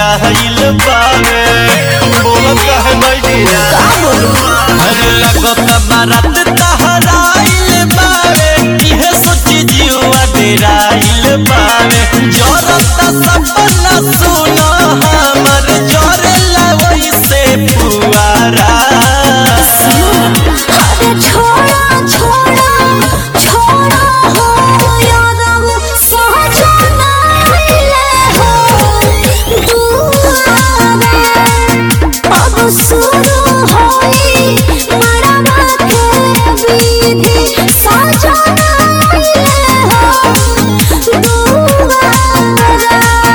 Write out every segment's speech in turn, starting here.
आइल बावे बोलत कहे नहीं अरे लगत बारात तहराइल बावे इहे सोची जीवा डेराइल बावे जरता सपना सुना हमर जरेला वैसे पुआरा अरे छोड़ा छोड़ा छोड़ा हो यादव सहजना ले हो दुआरा अब शुरू होई मरवा के विधि सजना ले हो दुआरा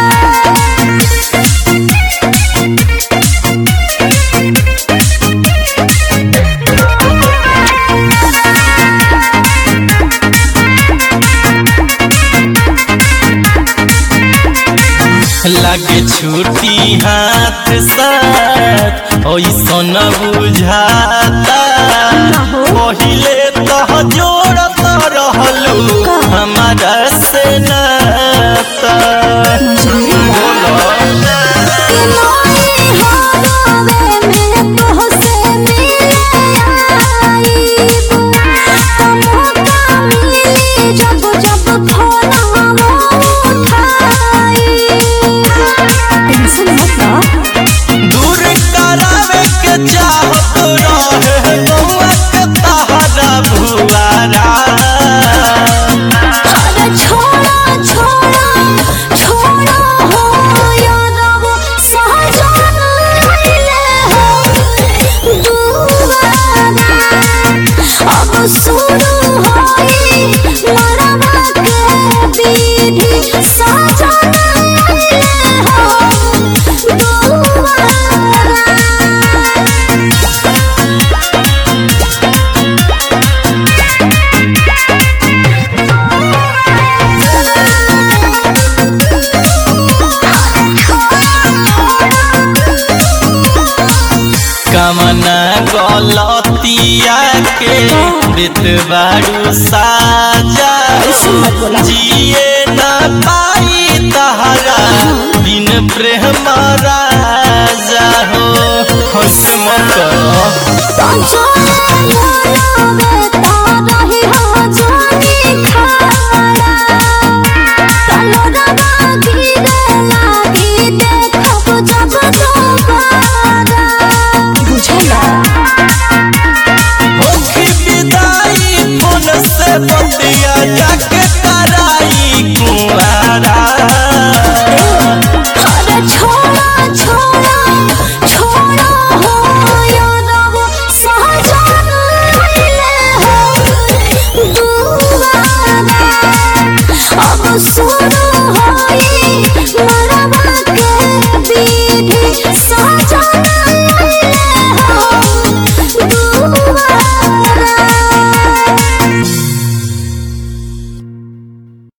लगे छुट्टी हाथ साथ ऐसन बुझाता पहिले तह जोड़त रहलू हमारा से नाता दूर करावे के चाहत रहे गौआ के तहरा भुआरा शुरू होई मरवा के विधि सजना हो दुआरा कमना गलतिया के देत बारू साजा जिए न पाई तहरा बिन प्रेम राजा हो हंस मत करो होखी विदाई फोन से बतिया जाके कराई कुआरा छोड़ा छोड़ा छोड़ा हो यादव सहजना ले हो दुआरा अब शुरू होई